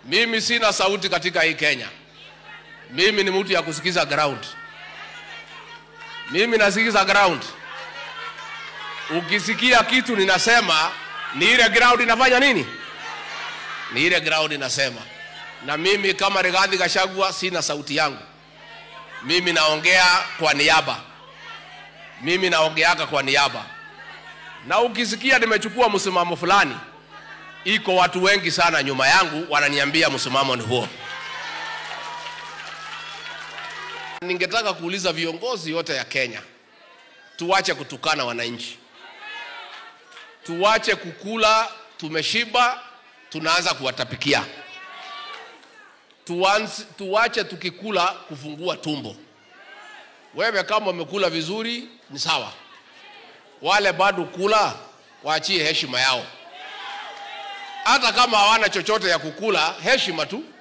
Mimi sina sauti katika hii Kenya. Mimi ni mtu ya kusikiza ground. Mimi nasikiza ground. Ukisikia kitu ninasema, ni ile ground inafanya nini? Ni ile ground inasema. Na mimi kama Rigathi Gachagua sina sauti yangu. Mimi naongea kwa niaba. Mimi naongeaka kwa niaba. Na ukisikia nimechukua msimamo fulani, iko watu wengi sana nyuma yangu wananiambia msimamo ni huo. Ningetaka kuuliza viongozi yote ya Kenya, tuache kutukana wananchi, tuache kukula tumeshiba, tunaanza kuwatapikia. Tuanze, tuache tukikula kufungua tumbo. Wewe kama umekula vizuri ni sawa, wale bado kula waachie heshima yao, hata kama hawana chochote ya kukula, heshima tu